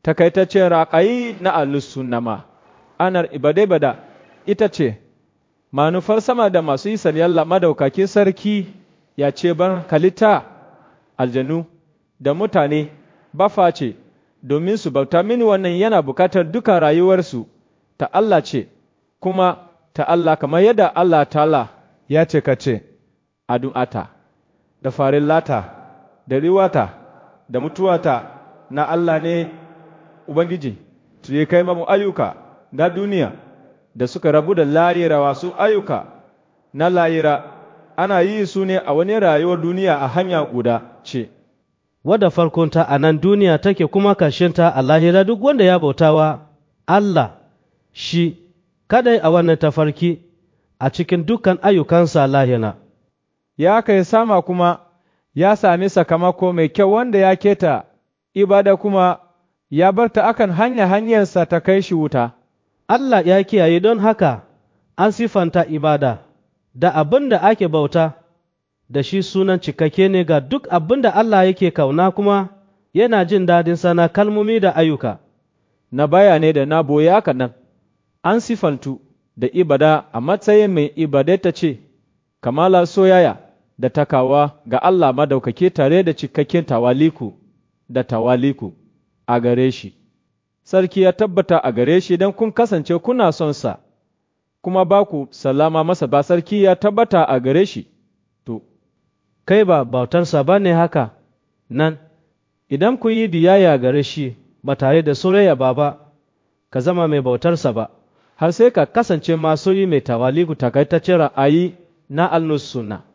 takaitaccen raƙayi na alusunna ma anar ibade bada ita ce manufar sama da masu yi yalla madaukakin sarki ya ce ban kalita aljanu da mutane ba face domin su bauta mini wannan yana bukatar dukan rayuwarsu ta Allah ce kuma ta Allah kamar yadda Allah ta'ala ya ce ka ce addu'ata da farin lata da riwata da mutuwata na Allah ne Ubangiji su yi kai mamu ayyuka na duniya da suka rabu da larira wasu ayyuka na layira ana yi su ne a wani rayuwar duniya a hanya guda ce. Wadda farkonta a nan duniya take kuma ta a lahira duk wanda ya bautawa Allah shi kadai a wannan tafarki a cikin dukkan ayyukansa lahira. Ya kai sama kuma ya sami sakamako mai kyau wanda ya keta ibada kuma ya bar ta akan hanya hanyarsa ta kai shi wuta. Allah ya kiyaye don haka an sifanta ibada da abin da ake bauta da shi sunan cikakke ne ga duk abin da Allah yake kauna kuma yana jin dadin sana kalmomi da ayyuka. Na baya ne da na boye haka nan, an sifantu da ibada a matsayin mai ibadata ce, kamala soyaya da takawa ga Allah madaukake tare da cikakken tawaliku da tawaliku a gare shi. Sarki ya tabbata a gare shi don kun kasance kuna son sa, kuma ba ku salama masa ba sarki ya tabbata a gare shi, to, kai ba bautarsa ba ne haka nan, idan ku yi biyayya gare shi ba tare da soyayya ba ba, ka zama mai bautarsa ba, har sai ka kasance masu yi mai tawaliku takaitaccen ra'ayi na al-sunna.